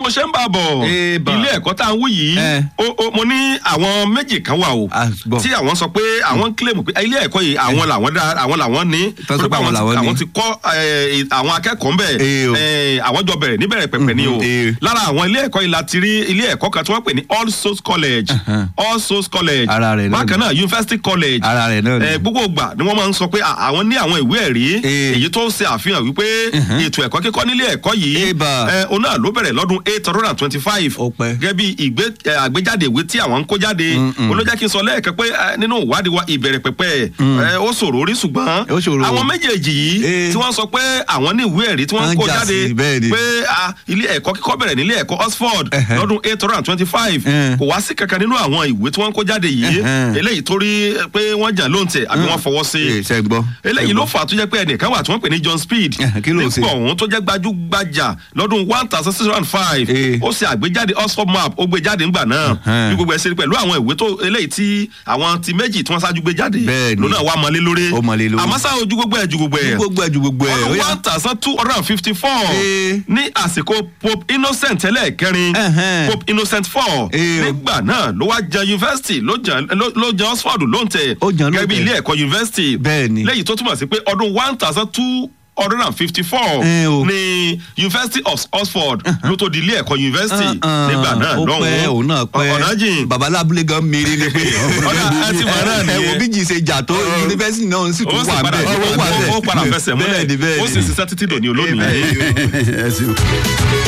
ṣe ń bá a bọ̀ Eba. ilé ẹ̀kọ́ tá à ń wí yìí Eh. ó- ó- mo ní àwọn méjì kan wà o Ah, gbọ́. tí àwọn sọ pé àwọn ń kílèmù pé ilé ẹ̀kọ́ yìí àwọn làwọn dá àwọn làwọn ní Tán sọ torí pé àwọn ti- làwọn ní. àwọn ti kọ́ eh, àwọn akẹ́kọ̀ọ́ ń bẹ̀ Eh, o. eh, àwọn jọ bẹ̀rẹ̀ níbẹ̀rẹ̀ pẹ̀pẹ̀ ni o Mhm, eh. lára àwọn ilé ẹ̀kọ́ yìí la ti rí ilé ẹ̀kọ́ kan tí wọ́n pè ní All Souls College Uh-huh. All Souls College Ara rẹ̀ náà bákan ni. náà University College Ara rẹ̀ náà ni. Eh, gbogbo ìgbà ni wọ́n máa ń sọ pé à- àwọn ní àwọn ìwé ẹ̀rí Eh. èyí tó ń ṣe àfihàn wípé ètò ẹ̀kọ́ kíkọ́ nílé ẹ̀kọ́ yìí Eba. eh, òun náà ló bẹ̀rẹ̀ lọ́dún eight hundred and twenty-five Ó pẹ́. gẹ́gẹ́ bí ìgbé eh, àgbéjáde ìwé tí àwọn ń kó jáde Mm-mm. olójẹ́ kí n sọ lẹ́ẹ̀kan pé eh, nínú ìwádìí wa ìbẹ̀rẹ̀ pẹ̀pẹ̀ eh, ó ṣòro rí ṣùgbọ́n Ó ṣòro. àwọn méjèèjì yìí Eh. tí wọ́n sọ pé àwọn ní ìwé ẹ̀rí tí wọ́n ń Wọ́n kó jà jáde sí, bẹ́ẹ̀ ni. pé ah, ilé ẹ̀kọ́ kíkọ́ bẹ̀rẹ̀ nílé ẹ̀kọ́ Oxford Ẹhẹ́. lọ́dún eight hundred and twenty-five Eh. kò wá sí kankan nínú àwọn ìwé tí wọ́n ń kó jáde yìí Ẹhẹ́. eléyìí torí pé wọ́n jà lóǹtẹ̀ àbí wọ́n fọwọ́ sí Eh, ṣe gbọ́. eléyìí ló fà á tó jẹ́ pé ẹnìkan wà tí wọ́n pè ní John Speed Eh, kí ló ṣe? nípò ọ̀hún tó jẹ́ gbajúgbajà lọ́dún one thousand six hundred and five Eh. ó ṣe àgbéjáde Oxford map ó gbé jáde ńgbà náà Uh-huh. bí gbogbo ẹ̀ ṣe rí pẹ̀lú àwọn ìwé tó eléyìí tí àwọn ti méjì tí wọ́n ṣáájú gbé jáde Bẹ́ẹ̀ ni. lónà wà mọ́lé lórí Ó mọ́lé lórí. àmọ́ sáà ojú gbogbo ẹ̀ ju gbogbo ẹ̀ gbogbo ẹ̀ ju gbogbo ẹ̀ ó ọdún yá. one thousand two hundred and fifty four Eh. ní àsìkò Pope Innocent ẹlẹ́ẹ̀kẹrin Ẹhẹ́n. Pope Innocent four Eh. nígbà náà ló wá jẹ yunifásitì ló jẹ ló- ló jẹ Oxford lóǹtẹ̀ Ó jẹ́ gẹ́gẹ́ bí lóǹtẹ̀. ilé ẹ̀kọ́ yunifásitì Bẹ́ẹ̀ ni. lẹ́yìn tó túmọ̀ sí pé ọdún one thousand two hundred and fifty four Eh, o. ní University of Oxford ló tó di ilé ẹ̀kọ́ yunifásitì Ah, ah, nígbà náà ó lọ́hùn-ún pẹ́ òun náà pẹ́ ọ̀nà jìn babalábúlé gan mèrè ni pé Ọ̀dà, ẹ ti mọ̀ náà ẹ nìyẹn. wo bí jì ṣe jà tó yunifásitì náà sì ó tún sì wà padà bẹ́ẹ̀ ó wà bẹ́ẹ̀ ó padà fẹsẹ̀ múlẹ̀ bẹ́ẹ̀ ni bẹ́ẹ̀ ó sì ni. ṣiṣẹ́ títí dòní olónìí. ẹ ṣeun.